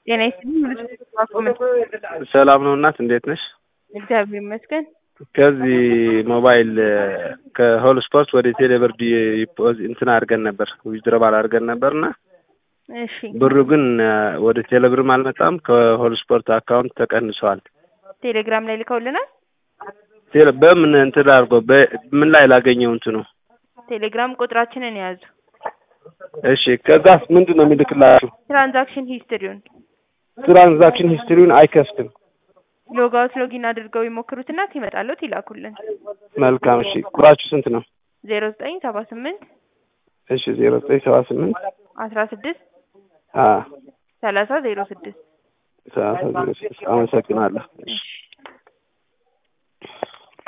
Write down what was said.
ጤና ይስጥልኝ ሙሉ ስም ሰላም ነው እናት፣ እንዴት ነሽ? እግዚአብሔር ይመስገን። ከዚህ ሞባይል ከሆል ስፖርት ወደ ቴሌብር ዲፖዚት እንትን አድርገን ነበር ዊዝድሮባል አድርገን ነበር እና እሺ ብሩ ግን ወደ ቴሌብርም አልመጣም ከሆል ስፖርት አካውንት ተቀንሰዋል። ቴሌግራም ላይ ልከውልናል። ቴሌ በምን እንትን አድርጎ በምን ላይ ላገኘው እንትኑ ቴሌግራም ቁጥራችንን የያዙ እሺ ከዛስ ምንድን ነው የሚልክላችሁ? ትራንዛክሽን ሂስትሪውን ትራንዛክሽን ሂስትሪውን አይከፍትም። ሎጋውት ሎጊን አድርገው ይሞክሩትና ሲመጣለት ይላኩልን። መልካም እሺ። ቁጥራችሁ ስንት ነው? ዜሮ ዘጠኝ ሰባ ስምንት እሺ ዜሮ ዘጠኝ ሰባ ስምንት አስራ ስድስት አ ሰላሳ ዜሮ ስድስት ሰላሳ ዜሮ ስድስት አመሰግናለሁ። እሺ